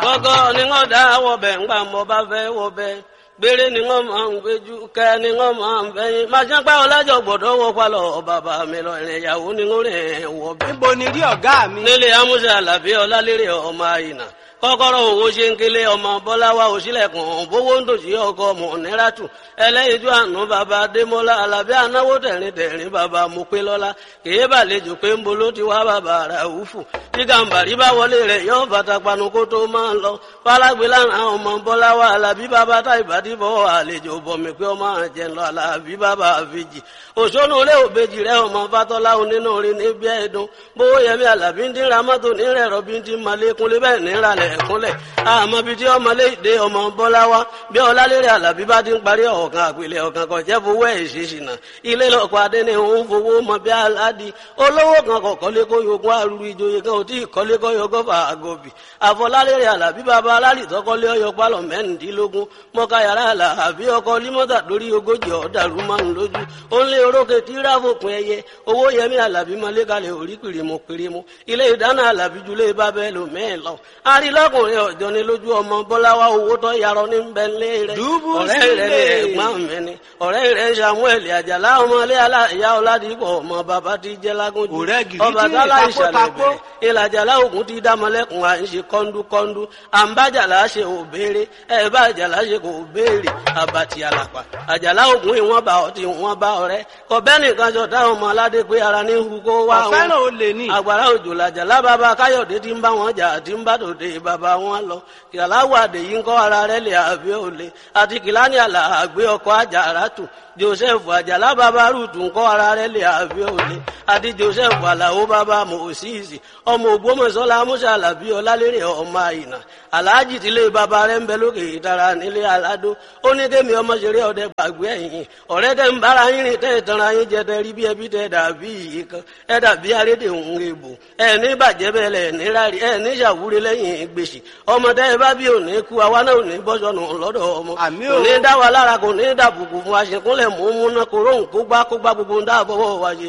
ọgọ́ ni wọ́n dá wọbẹ̀ ńgbà mọ́ bá fẹ́ wọbẹ̀ gbére ni wọ́n máa ń gbéjú kẹ́ ni wọ́n máa ń fẹ́yìn máa jẹ́ pé ọlájọ gbọ́dọ̀ wọ palọ̀ bàbá mi lọ ìrìn ìyàwó ni wọ́n rìn wọbẹ̀. níbo ni rí ọ̀gá mi. nílé amúṣe àlàbí ọlálérè ọmọ àyìnà kọ́kọ́rọ́ owó ṣe ń kélé ọmọ bọ́láwá òṣìlẹ̀kùn bówó ń dòṣì ọkọ ọmọ níràtù ẹlẹ́yinjú àánú bàbá adémọ́lá alábí anáwó tẹ̀rín tẹ̀rín bàbá mopélọ́lá kèé bàlejò pé ń bolo ti wá bàbá ràúfù tí gàǹbàrí bá wọlé rẹ̀ yóò bàtà panu kó tó máa lọ fálágbé lára ọmọ bọ́láwá alábí bàbá táìbàdí bọ́ àlejò bọ̀mí pé ọmọ àjẹ lọ alábí bàbá àfijì òṣónú ilé òbejì rẹ ọmọ fatọ́lá onínú rí níbi ẹ̀dùn bówó yẹmí alábí ń dín ra mọ́tò nírẹ̀ rọ́bí ń dín malékúnlé bẹ́ẹ̀ níralẹ̀ ẹ̀kúnlẹ̀ àmọ́ bíi tí ọmọlé ìdè ọmọ bọ́lá wá bí ọlálérè alábí bá ti ń parí ọ̀kan àpilẹ ọ̀kan kan jẹ́ fowó ẹ̀ ṣe ṣìnà ilé lọ́kọ̀ adé ni òun fowó mọ bí aládi olówó kan kọ̀ kọ́lé kó yogún arúgbó ìjòyè kan ò tí ì kọ́lé kọ́ yọ gọ́fà àgọ́bì àfọlálérè alábí bàbá alálì tọ́kọ́lé ọyọ pálọ̀ mẹ́rìndínlógún mọ́ká yàrá alábí ọkọ límọ́tà lórí ogójì ọ̀dàrú márùn lójú ó ń lé orókè tí ráfòpin ẹyẹ owó yẹmí alábí mọ́lé kalẹ̀ orí pìrìmù pìrìmù ilé ìdáná alábí julé bábẹ́ lò mẹ́ẹ̀ lọ arílọ́kùnrin ọ̀jọ́ ni lójú ọmọ bọ́láwá owó tó yarọ ní bẹ́ńlẹ̀ rẹ̀ Dùbú ọ̀rẹ́ rẹ̀ ní sílẹ̀. ẹ̀gbọ́n mi ni ọ̀rẹ́ rẹ̀ samuel àjàlá ọmọlé aláìyá ọ̀làdìpọ̀ ọmọ bàbá ti jẹ́ lágúnjù Ọ̀rẹ́ gidi ọba tí tálá ìtapó ìṣàlẹ̀ tapó. bẹ̀rẹ̀ ìlàjàlá ògùn ti dámọlẹ́kùn à ń ṣe kọ́ńdúkọ́ńdú à ń bá àjàlá ṣe ò béèrè ẹ bá àjàlá ṣe kò béèrè àbàtì àlàpà àjàlá ògùn ìwọ̀n bá ọtí ìwọ̀n bá ọ̀rẹ́ kọ̀bẹ́ nìkan jọ táwọn ọmọ aládé pé ara ní hu kó wá wọn ọ̀fẹ́ràn olè ní. àgbàrá òjò làjàlá bàbá káyọ̀dé tí ń bá wọn jà tí ń bá tòde bàbá wọn lọ kìláwó àdèyí ń kọ́ ara rẹ̀ lè àbí òle àti kìláni àlà àgbé ọkọ̀ àjàrà tù joseph àjàlá bàbá rúùtù ń kọ́ ara rẹ̀ lè àbí òle àti joseph àlàó bàbá mòsíìsì ọmọ ògbómọ̀ṣọ́lá musa alábí ọlálérè ọmọ àyìnà aláàjì tílé bàbá rẹ̀ ń bẹ lókè ìtara nílé aládó ó ní kémi ọmọ ṣeré ọdẹ gbàgbé ẹ̀yìn ọ̀rẹ́ tẹ́ ń bára yín rìn tẹ́ ìtanra yín jẹ tẹ́ rí bí ẹbí tẹ́ dàbí yìí kan ẹ dàbí arédè òun èbò ẹ ní bàjẹ́ bẹ́ẹ̀ lẹ̀ ní rárí ẹ ní ṣàwúre lẹ́yìn gbèsè ọmọ tẹ́ ẹ bá bí òní kú àwa náà ò ní bọ́sọ̀nù lọ́dọ̀ ọmọ Àmì kò o. ní dá wa lára kò ní dàbùkù fún wa ṣèkúnlẹ̀ mú mú náà kó róhùn kó gbá kó gbá gbogbo ń dáàbọ̀wọ̀ wa ṣe